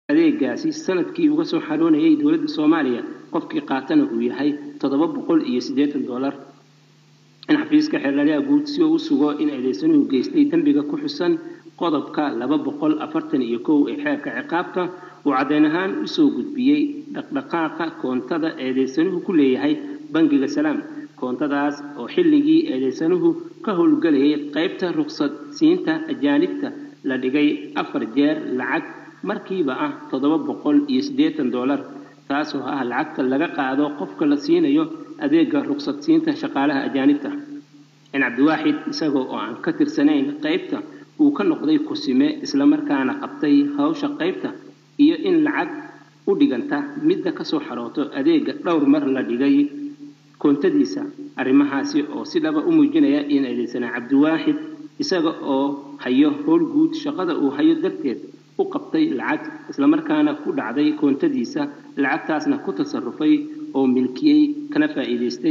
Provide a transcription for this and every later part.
adeegaasi sanadkii uga soo xaroonayay dowladda soomaaliya qofkii qaatana uu yahay toddoba boqol iyo siddeetan dollar in xafiiska xeerlaaliha guud si uu u sugo in eedeysanuhu geystay dembiga ku xusan qodobka laba boqol afartan iyo kow ee xeerka ciqaabta uu caddeyn ahaan usoo gudbiyey dhaqdhaqaaqa koontada eedeysanuhu ku leeyahay bangiga salaam koontadaas oo xilligii eedeysanuhu ka howlgelayay qaybta ruqsad siinta ajaanibta la dhigay afar jeer lacag markiiba ah toddoba boqol iyo siddeetan dollar taasoo ah lacagta laga qaado qofka la siinayo adeega ruqsad siinta shaqaalaha ajaanibta in cabdiwaaxid isagoo oo aan ka tirsanayn qaybta uu ka noqday kusime islamarkaana qabtay hawsha qaybta iyo in lacag u dhiganta midda kasoo xarooto adeega dhowr mar la dhigay koontadiisa arrimahaasi oo si dhaba u muujinaya in eedeysanaa cabdiwaaxid isaga oo hayo howl guud shaqada uu hayo darteed u qabtay lacag islamarkaana ku dhacday koontadiisa lacagtaasna ku tasarufay oo milkiyey kana faa'iidaystay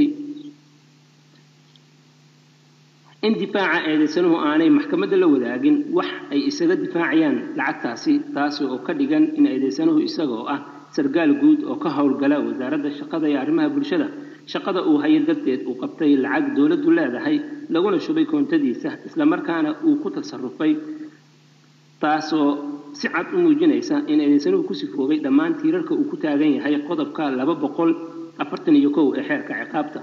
in difaaca eedeysanuhu aanay maxkamadda la wadaagin wax ay isaga difaacayaan lacagtaasi taasi oo ka dhigan in eedeysanuhu isagoo ah sargaal guud oo ka howlgala wasaaradda shaqada iyo arrimaha bulshada shaqada uu hayo darteed uu qabtay lacag dowladdu leedahay laguna shubay koontadiisa islamarkaana uu ku tasarufay taasoo si cad u muujinaysa in eedeysanuhu ku sifoobay dhammaan tiirarka uu ku taagan yahay qodobka laba boqol afartan iyo kow ee xeerka ciqaabta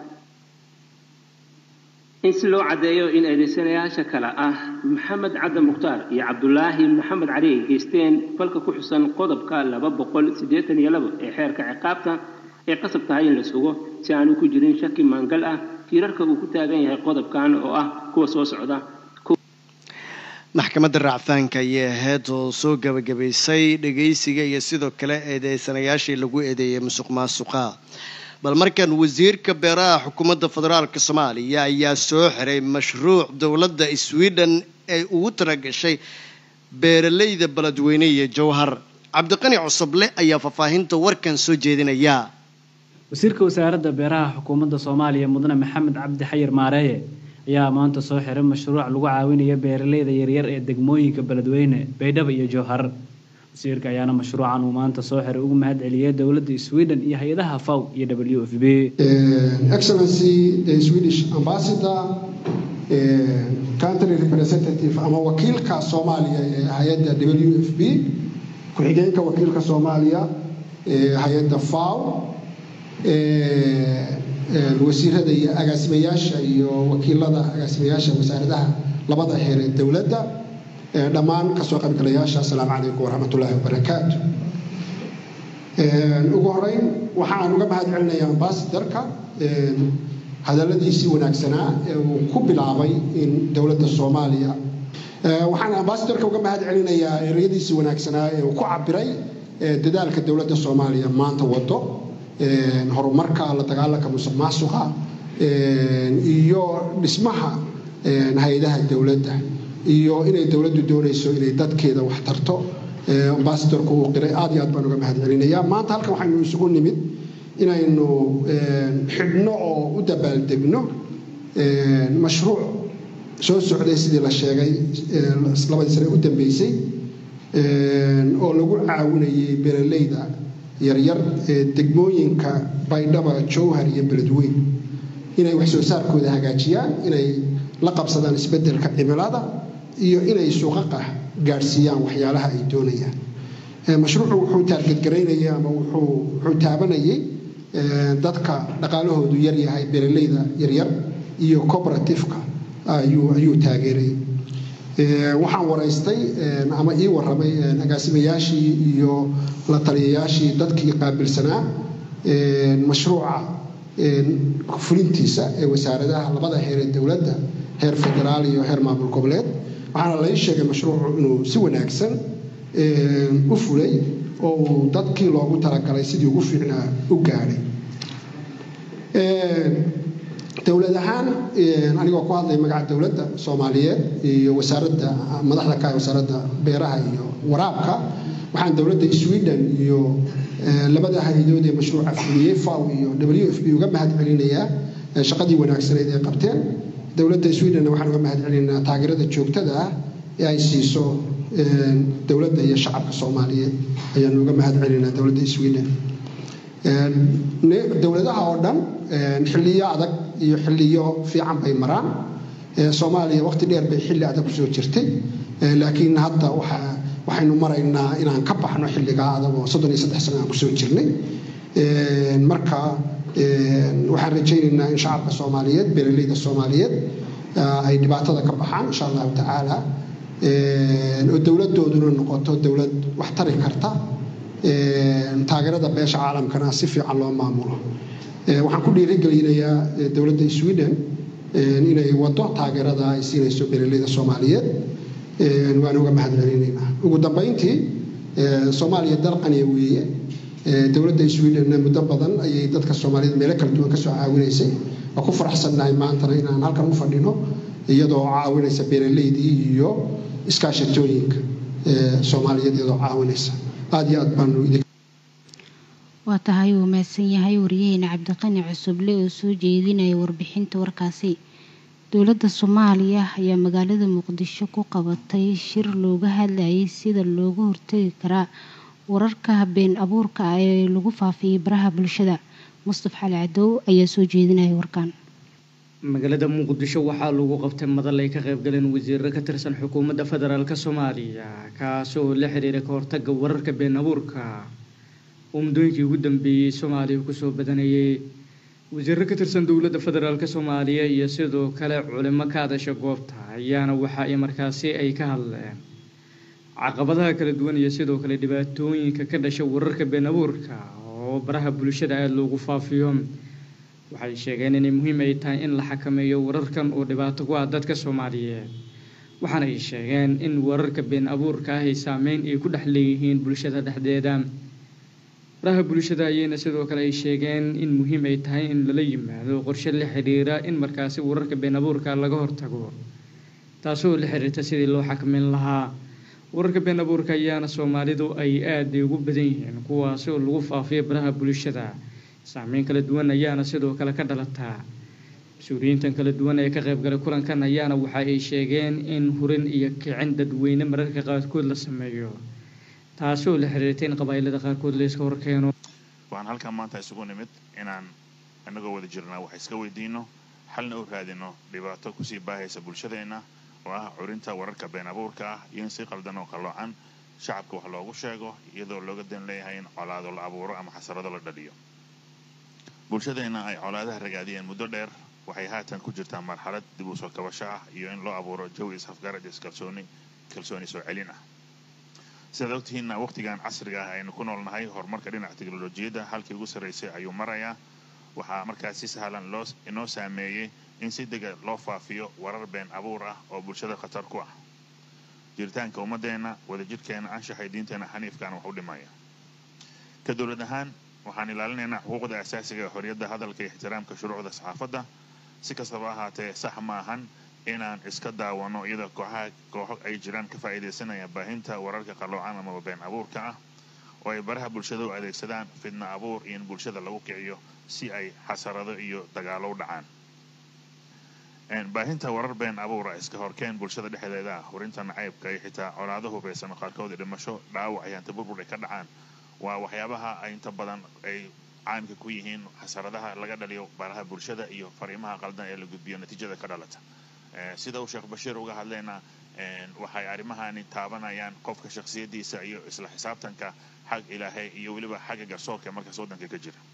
in si loo caddeeyo in eedeysanayaasha kale ah maxamed cadde mukhtaar iyo cabdulaahi maxamed cali ay geysteen falka ku xusan qodobka laba boqol siddeetan iyo labo ee xeerka ciqaabta ay qasab tahay in la sugo si aanu ku jirin shaki maangal ah tiirarka uu ku taagan yahay qodobkan oo ah kuwa soo socda maxkamadda racfaanka ayay ahayd oo soo gabagabaysay dhegaysiga iyo sidoo kale eedeysanayaashii lagu eedeeyay musuq maasuqa bal markan wasiirka beeraha xukuumadda federaalk soomaaliya ayaa soo xiray mashruuc dowladda sweden ay ugu talagashay beeralayda beledweyne iyo jowhar cabdiqani cusuble ayaa faahfaahinta warkan soo jeedinaya wasiirka wasaaradda beeraha xukuumadda soomaaliya mudane maxamed cabdi xayir maareeye ayaa maanta soo xiray mashruuc lagu caawinayo beeralayda yaryar ee degmooyinka beledweyne baydhabo iyo jowhar wasiirka ayaana mashruucan uu maanta soo xiray ugu mahad celiyay dowladda sweden iyo hay-adaha faw iyo w f b excellency the swedish ambassador country representative ama wakiilka soomaaliya ee hay-adda w f b ku-xigeenka wakiilka soomaaliya ee hay-adda faw wasiirada iyo agaasimayaasha iyo wakiilada agaasimayaasha wasaaradaha labada heer ee dowladda dhammaan kasoo qaybgalayaasha asalaamu calaykum waraxmatullaahi wabarakaatu ugu horeyn waxaan uga mahad celinayaa ambasadorka hadalladiisii wanaagsanaa ee uu ku bilaabay in dowladda soomaaliya waxaan ambasadorka uga mahad celinayaa ereyadiisii wanaagsanaa ee uu ku cabiray dadaalka dowladda soomaaliya maanta wado horumarka la dagaalanka musuq maasuqa iyo dhismaha hay-adaha dowladda iyo inay dowladdu doonayso inay dadkeeda wax tarto ambasadorku uu qiray aad iyo aad baan uga mahad celinayaa maanta halkan waxaynu isugu nimid inaynu xidhno oo u dabaaldegno mashruuc soo socday sidii la sheegay labadii sane u dambeysay oo lagu caawinayay beeralayda yaryar ee degmooyinka baydhaba jowhar iyo beledweyn inay wax soo saarkooda hagaajiyaan inay la qabsadaan isbeddelka cimilada iyo inay suuqaqa gaadhsiiyaan waxyaalaha ay doonayaan mashruucu wuxuu taargadgaraynayay ama wuxuu taabanayay dadka dhaqaalahoodu yaryahay beeralayda yaryar iyo cooperatifeka ayuu taageerayay waxaan waraystay ama ii waramay agaasimayaashii iyo la taliyayaashii dadkii qaabilsanaa mashruuca fulintiisa ee wasaaradaha labada heer ee dowladda heer federaal iyo heer maamul goboleed waxaana lai sheegay mashruucu inuu si wanaagsan u fulay oo uu dadkii loogu talagalay sidii ugu fiicnaa u gaadhay dowlad ahaan anigoo ku hadlay magaca dowladda soomaaliyeed iyo wasaaradda madaxda ka wasaaradda beeraha iyo waraabka waxaan dowladda sweden iyo labada hay-adood ee mashruuca fuliyey faw iyo w f b uga mahad celinayaa shaqadii wanaagsaneyd ay qabteen dowladda sweden waxaan uga mahad celinaynaa taageerada joogtada ah ee ay siiso dowladda iyo shacabka soomaaliyeed ayaanu uga mahad celinaa dowladda sweden dowladaha oo dhan xilliyo adag iyo xilliyo fiican bay maraan soomaaliya waqti dheer bay xilli adag kusoo jirtay laakiin hadda waxaynu maraynaa inaan ka baxno xilligaa adag oo soddon iyo saddex sano aan kusoo jirnay marka waxaan rajaynaynaa in shacabka soomaaliyeed beeraleyda soomaaliyeed ay dhibaatada ka baxaan insha allahu tacaala oo dowladooduna noqoto dowlad wax tari karta taageerada beesha caalamkana si fiican loo maamulo waxaan ku dhiirigelinayaa dowladda sweden inay wado taageerada ay siinayso beeraleyda soomaaliyeed waan uga mahad celinaynaa ugu dambayntii soomaaliya dal qaniya weeye dowladda sweden muddo badan ayay dadka soomaaliyeed meelo kala duwan kasoo caawinaysay waa ku faraxsannahay maantana inaan halkan u fadhino iyadoo caawinaysa beeraleydii iyo iskaashatooyinka soomaaliyeed iyadoo caawinaysa aada iyo aad baanu idin waa tahay uu mahadsan yahay wariyaheena cabdiqani cusuble oo soo jeedinaya warbixinta warkaasi dowladda soomaaliya ayaa magaalada muqdisho ku qabatay shir looga hadlayay sida looga hortagi karaa wararka been abuurka ah ee lagu faafiyay baraha bulshada mustaf cali cadow ayaa soo jeedinaya warkan magaalada muqdisho waxaa lagu qabtay madal ay ka qaybgaleen wasiiro ka tirsan xukuumadda federaalk soomaaliya kaasi oo la xiriira ka hortaga wararka been abuurka oo muddooyinkii ugu dambeeyey soomaaliya kusoo badanayay wasiiro ka tirsan dowladda federaalk soomaaliya iyo sidoo kale culimo ka hadasha goobta ayaana waxa ay markaasi ay ka hadleen caqabadaha kala duwan iyo sidoo kale dhibaatooyinka ka dhasha wararka been abuurka oo baraha bulshada aada loogu faafiyo waxay sheegeen inay muhiim ay tahay in la xakameeyo wararkan oo dhibaato ku ah dadka soomaaliyeed waxaana ay sheegeen in wararka been abuurka ah ay saameyn ay ku dhex leeyihiin bulshada dhexdeeda baraha bulshada ayayna sidoo kale ay sheegeen in muhiim ay tahay in lala yimaado qorshe la xiriira in markaasi wararka been abuurka laga hortago taasoo la xiriirta sidii loo xakameyn lahaa wararka been abuurka ayaana soomaalidu ay aada ugu badan yihiin kuwaasi oo lagu faafiyo baraha bulshada saameyn kala duwan ayaana sidoo kale ka dhalataa mas-uuliyiintan kala duwan ee ka qaybgalay kulankan ayaana waxa ay sheegeen in hurin iyo kicin dadweyne mararka qaarkood la sameeyo taasoo la xiriirtay in qabaa'ilada qaarkood la iska horkeeno waxaan halkan maanta isugu nimid inaan inagoo wada jirnaa wax iska weydiino xalna u raadino dhibaato kusii baahaysa bulshadeenna oo ah curinta wararka been abuurka ah iyo in si qaldan oo qalloocan shacabka wax loogu sheego iyadoo looga dan leeyahay in colaado la abuuro ama xasarado la dhaliyo bulshadeenna ay colaadaha ragaadiyeen muddo dheer waxay haatan ku jirtaa marxalad dib u soo kabasho ah iyo in loo abuuro jawi is-afgarad iskalsooni kalsooni soo celin ah sidaad ogtihiinna waqtigan casriga ah aynu ku noolnahay horumarka dhinaca teknolojiyadda halkii ugu sarraysay ayuu marayaa waxaa markaas si sahlan loo inoo saameeyey in si dega loo faafiyo warar been abuur ah oo bulshada khatar ku ah jiritaanka ummadeenna wadajirhkeena anshaxay diinteena xaniifkaana wax u dhimaya ka dowlad ahaan waxaan ilaalinaynaa xuquuqda asaasiga ee xorriyadda hadalka iyo ixtiraamka shuruucda saxaafadda si kastaba ahaatee sax ma ahan inaan iska daawano iyadoo kooxaha kooxo ay jiraan ka faa'iidaysanaya baahinta wararka qalloocan amaba been abuurka ah oo ay baraha bulshada u adeegsadaan fidna abuur iyo in bulshada lagu kiciyo si ay xasarado iyo dagaalo u dhacaan baahinta warar been abuura iska horkeen bulshada dhexdeeda ah hurinta nacaybka iyo xitaa colaado hubaysan qaarkood dhimasho dhaawac iyo hantiburbur ay ka dhacaan waa waxyaabaha ay inta badan ay caamka ku yihiin xasaradaha laga dhaliyo baraha bulshada iyo fariimaha qaldan ee la gudbiyo natiijada ka dhalata sida uu sheekh bashiir uga hadlayna waxay arrimahani taabanayaan qofka shakhsiyadiisa iyo isla xisaabtanka xag ilaahay iyo weliba xagga garsoorka markaas waddanka ka jira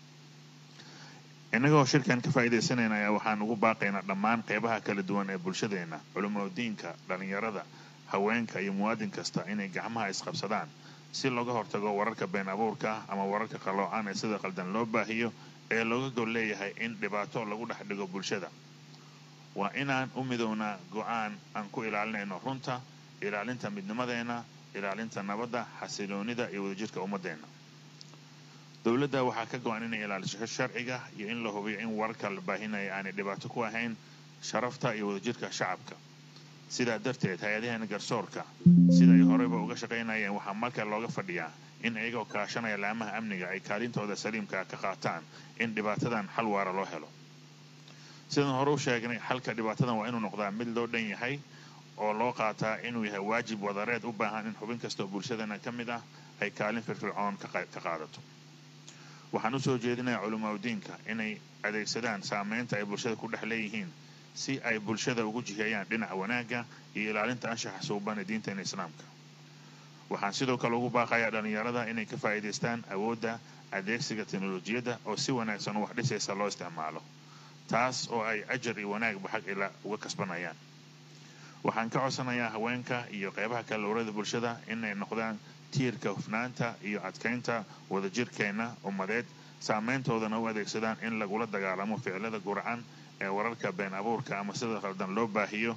innagoo shirkan ka faa'iidaysanayna ayaa waxaan ugu baaqaynaa dhammaan qeybaha kala duwan ee bulshadeenna culimadiinka dhallinyarada haweenka iyo muwaadin kasta inay gacmaha isqabsadaan si looga hortago wararka been abuurka ah ama wararka qalloocan ee sida qaldan loo baahiyo ee looga gol leeyahay in dhibaato lagu dhex dhigo bulshada waa inaan u midownaa go-aan aan ku ilaalinayno runta ilaalinta midnimadeenna ilaalinta nabadda xasiloonida iyo wadajirka ummadeenna dowladda waxaa ka go-an inay ilaaliso sharciga iyo in la hubiyo in wararka la baahinaya aanay dhibaato ku ahayn sharafta iyo wadajirka shacabka sidaa darteed hay-adaheena garsoorka sida ay horeyba uga shaqaynayeen waxaa marka looga fadhiyaa in iyagoo kaashanaya laamaha amniga ay kaalintooda saliimka ka qaataan in dhibaatadan xal waara loo helo sidaan hore u sheegnay xalka dhibaatadan waa inuu noqdaa mid loo dhan yahay oo loo qaataa inuu yahay waajib wadareed u baahan in xubin kasta oo bulshadana ka mid ah ay kaalin firfircoon ka qaadato waxaan usoo jeedinayaa culimaudiinka inay adeegsadaan saameynta ay bulshada ku dhex leeyihiin si ay bulshada ugu jiheeyaan dhinaca wanaagga iyo ilaalinta anshaxa suuban ee diinteena islaamka waxaan sidoo kale ugu baaqayaa dhallinyarada inay ka faa'iidaystaan awoodda adeegsiga teknolojiyadda oo si wanaagsan u wax dhisaysa loo isticmaalo taas oo ay ajar iyo wanaagba xag ila uga kasbanayaan waxaan ka codsanayaa haweenka iyo qeybaha kale lowrada bulshada inay noqdaan tiirka hufnaanta iyo adkaynta wadajirkeenna ummadeed saameyntoodana u adeegsadaan in lagula dagaalamo ficilada guracan ee wararka been abuurka ama sida khaldan loo baahiyo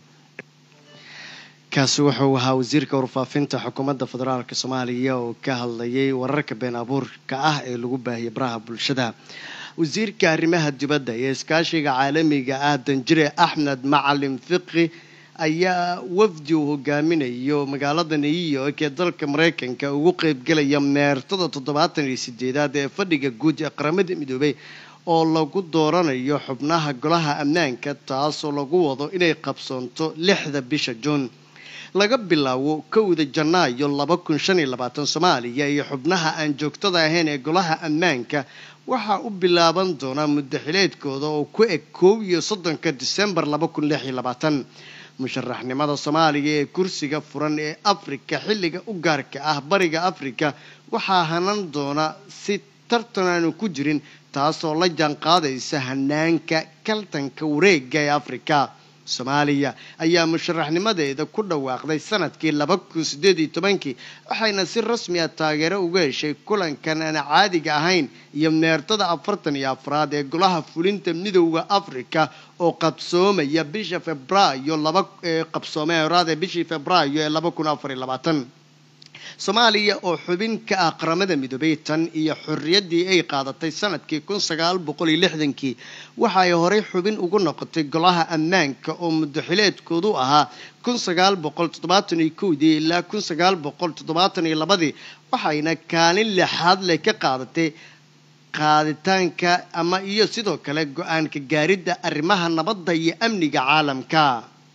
kaasi wuxuu ahaa wasiirka warfaafinta xukuumadda federaalk soomaaliya oo ka hadlayay wararka been abuurka ah ee lagu baahiyay baraha bulshada wasiirka arrimaha dibadda iyo iskaashiga caalamiga ah danjire axmed macalin fiqi ayaa wafdi uu hogaaminayo magaalada new york ee dalka mareykanka ugu qeybgelaya meertada toddobaatan iyo sideedaad ee fadhiga guud ee qaramada midoobay oo lagu dooranayo xubnaha golaha ammaanka taasoo lagu wado inay qabsoonto lixda bisha juun laga bilaabo kowda janaayo laba kun shan iyo labaatan soomaaliya iyo xubnaha aan joogtada ahayn ee golaha ammaanka waxaa u bilaaban doonaa muddaxileedkooda oo ku eg koob iyo soddonka disembar laba kun lix iyo labaatan musharaxnimada soomaaliya ee kursiga furan ee afrika xilliga u gaarka ah bariga afrika waxaa hanan doona si tartan aanu ku jirin taasoo la jaanqaadaysa hanaanka kaltanka wareega ee afrika soomaaliya ayaa musharaxnimadeeda ku dhawaaqday sanadkii laba kun sideed iyo tobankii waxayna si rasmi ah taageero uga heshay kulankan aan caadiga ahayn iyo meertada afartan iyo afraad ee golaha fulinta midowda africa oo qabsoomaya bisha febraayo laba ee qabsoomay horaad ee bishii febraayo ee laba kun afar iyo labaatan soomaaliya oo xubin ka ah qaramada midoobay tan iyo xorriyaddii ay qaadatay sanadkii kun sagaal boqol iyo lixdankii waxa ay horey xubin ugu noqotay golaha ammaanka oo muddaxileedkoodu ahaa kun sagaal boqol toddobaatan iyo kowdii ilaa kun sagaal boqol toddobaatan iyo labadii waxayna kaalin lixaad leh ka qaadatay qaaditaanka ama iyo sidoo kale go-aanka gaaridda arrimaha nabadda iyo amniga caalamka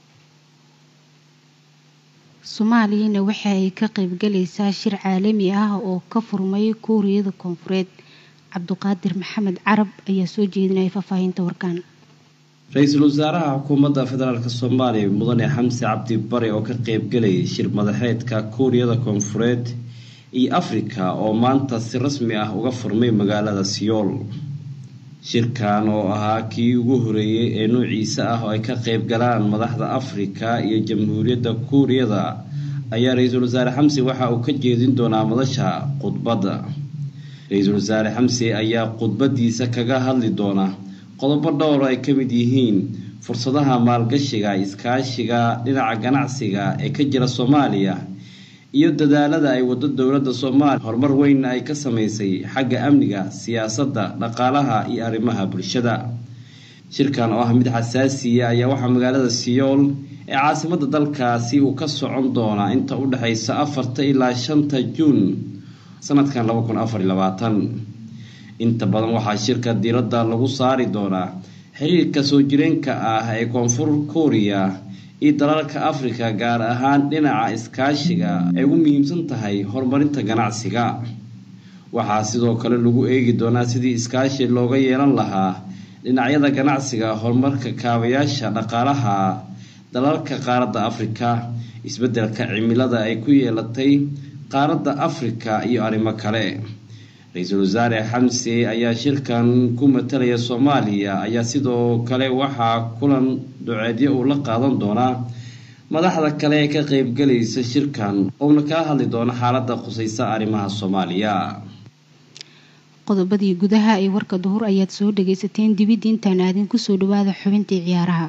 soomaaliyana waxa ay ka qaybgalaysaa shir caalami ah oo ka furmay kuuriyada koonfureed cabduqaadir maxamed carab ayaa soo jeedinaya faahfaahinta warkaan ra-iisul wasaaraha xukuumadda federaalk soomaaliya mudane xamse cabdi bare oo ka qaybgalayay shir madaxeedka kuuriyada koonfureed iyo afrika oo maanta si rasmi ah uga furmay magaalada siyool shirkan oo ahaa kii ugu horeeyey ee nuuciisa ah oo ay ka qayb galaan madaxda afrika iyo jamhuuriyadda kuuriyada ayaa ra-iisul wasaare xamse waxa uu ka jeedin doonaa madasha khudbadda ra-iisul wasaare xamse ayaa khudbadiisa kaga hadli doona qodobo dhowr ay ka mid yihiin fursadaha maalgashiga iskaashiga dhinaca ganacsiga ee ka jira soomaaliya iyo dadaalada ay wado dowladda soomaaliya horumar weynna ay ka sameysay xagga amniga siyaasadda dhaqaalaha iyo arrimaha bulshada shirkan oo ah mid xasaasiya ayaa waxaa magaalada siyool ee caasimadda dalkaasi uu ka socon doonaa inta u dhexaysa afarta ilaa shanta juun sanadkan laba kun afar iyo labaatan inta badan waxaa shirka diiradda lagu saari doonaa xiriirka soo jireenka ah ee koonfur kuuriya iyo dalalka afrika gaar ahaan dhinaca iskaashiga ay ugu muhiimsan tahay horumarinta ganacsiga waxaa sidoo kale lagu eegi doonaa sidii iskaashi looga yeelan lahaa dhinacyada ganacsiga horumarka kaabayaasha dhaqaalaha dalalka qaaradda afrika isbeddelka cimilada ay ku yeelatay qaaradda afrika iyo arrimo kale ra-iisul wasaare xamse ayaa shirkan ku matalaya soomaaliya ayaa sidoo kale waxaa kulan duceedyo uu la qaadan doonaa madaxda kale ee ka qeybgalaysa shirkan uuna kaa hadli doono xaaladda khusaysa arrimaha soomaaliya qodobadii gudaha ee warka duhur ayaad soo dhagaysateen dibidda intaan aadin kusoo dhawaada xubintii ciyaaraha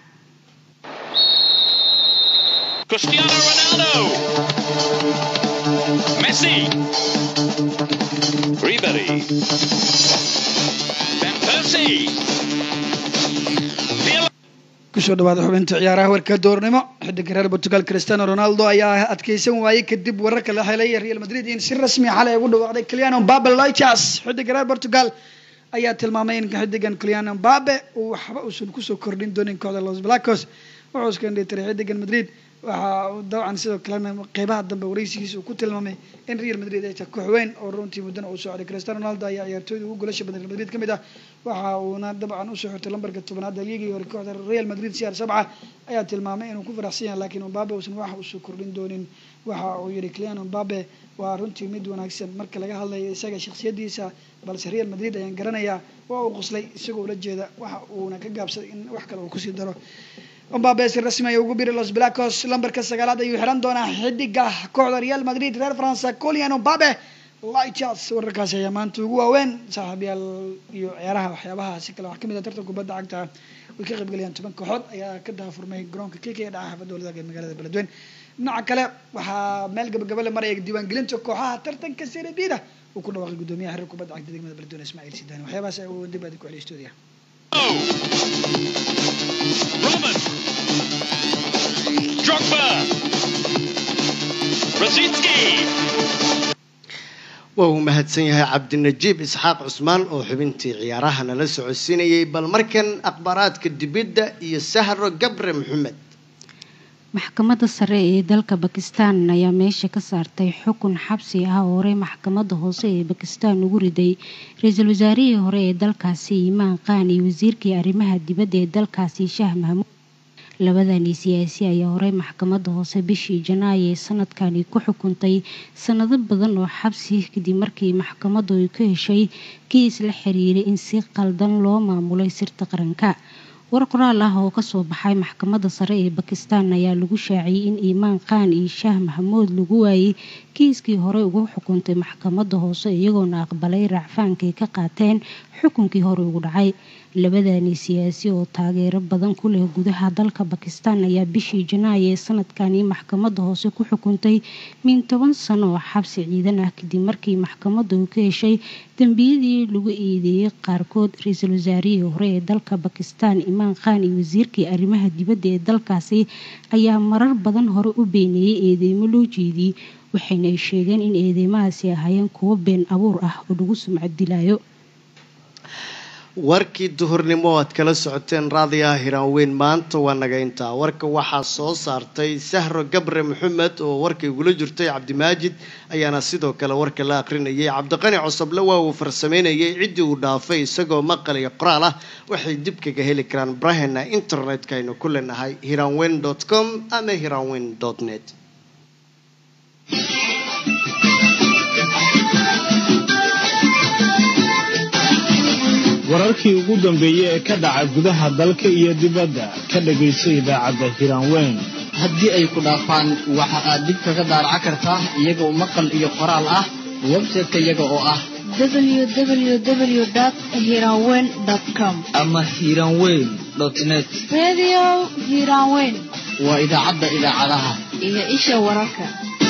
Cristiano Ronaldo. Messi. Ribery. Van Persie. Pirlo. kusoo dhawaada xubinta ciyaaraha warka doornimo xidiga reer portugal cristiano ronaldo ayaa adkeysan waayey kadib wararka la helay real madrid in si rasmi xalay ugu dhawaaqday cliano mbabe loitas xidiga reer portugal ayaa tilmaamay in xidigan cliano mbabe uu waxba uusan kusoo kordhin doonin kooxda los blancos wuxuu iska indhitiray xidigan madrid waxa uu dabcan sidoo kalena qeybaha dambe wareysigiisa uu ku tilmaamay in real madrid ay tahay koox weyn oo runtii muddana uu socday cristiano ronaldo ayaa ciyaartooyda ugu golasha badan real madrid ka mid ah waxa uuna dabcan usoo xirtay lambarka tobanaad ligii hore kooxda real madrid cr sabca ayaa tilmaamay inuu ku faraxsan yahay laakiin mbabe uusan wax usoo kordhin doonin waxa uu yihi cliano mbabe waa runtii mid wanaagsan marka laga hadlayo isaga shakhsiyadiisa balse real madrid ayaan garanayaa waa uu qoslay isagoo ula jeeda waxa uuna ka gaabsaday in wax kale uu kusii daro mbabe si rasmi ay ugu biri los blacos lambarka sagaalaad ayuu xiran doonaa xidiga kooxda real madrid reer faransa colian mbabe lights wararkaasi ayaa maanta ugu waaweyn saaxiibyaal iyo ciyaaraha waxyaabaha si kale wax kamid ah tartan kubadda cagta way ka qaybgalayaan toban kooxood ayaa ka daafurmay garoonka kk ee dhaca xaafadda waladag ee magaalada beledweyne dhinaca kale waxaa meel gabagabale maraya diiwaangelinta kooxaha tartanka serebida uu ku dhawaaqay gudoomiyaha xiriir kubadda cagta degmada beledweyne ismaaciil sidaani waxyaabahaas uu dib aadi ku celiyo stuudiya Roman. Drogba. Rosicki. waa uu mahadsan yahay cabdinajiib isxaaq cusmaan oo xubintii ciyaaraha nala socodsiinayay bal markan akhbaaraadka dibidda iyo sahro gabre maxamed maxkamadda sare ee dalka bakistan ayaa meesha ka saartay xukun xabsi ah oo horey maxkamadda hoose ee bakistan ugu riday ra-iisul wasaarihii hore ee dalkaasi imaan qaan iyo wasiirkii arrimaha dibadda ee dalkaasi shaah mahmuud labadani siyaasi ayaa horey maxkamadda hoose bishii janaayo ee sanadkani ku xukuntay sanado badan oo xabsi kadib markii maxkamaddu ay ka heshay kiis la xiriiray in si qaldan loo maamulay sirta qaranka war qoraal ah oo kasoo baxay maxkamadda sare ee bakistan ayaa lagu shaaciyey in imaan qaan iyo shaah maxamuud lagu waayey kiiskii horey ugu xukuntay maxkamadda hoose iyagoona aqbalay raacfaankay ka qaateen xukunkii hore ugu dhacay labadani siyaasi oo taageero badan ku leh gudaha dalka bakistan ayaa bishii janaayo ee sanadkani maxkamadda hoose ku xukuntay min toban sano oo xabsi ciidan ah kadib markii maxkamaddu ka heshay dembiyadii lagu eedeeyey qaarkood ra-iisul wasaarihii hore ee dalka bakistan imaan khan iyo wasiirkii arrimaha dibadda ee dalkaasi ayaa marar badan hore u beeneeyey eedeymo loo jeediyey waxayna ay sheegeen in eedeymahaasi ahaayeen kuwo been abuur ah oo lagu sumcad dilaayo warkii duhurnimo aad kala socoteen raadiyaha hiraanweyn maanta waa naga intaa warka waxaa soo saartay sahro gabre maxamed oo warka igula jirtay cabdimaajid ayaana sidoo kale warka la aqrinayay cabdiqani cosoble waa uu farsameynayay ciddii uu dhaafay isagoo maqal iyo qoraal ah waxay dib kaga heli karaan barahena internetka aynu ku leenahay hiraanweyn com ama hiraanweyn net wararkii ugu dambeeyey ee ka dhaca gudaha dalka iyo dibadda ka dhagayso idaacadda hiraanweyn haddii ay ku dhaafaan waxa aad dib kaga daaraca kartaa iyagoo maqal iyo qoraal ah website-ka iyaga oo ah www.hiranweyn.com ama hiranweyn net Radio Hiranweyn waa idaacadda idaacadaha iyo isha wararka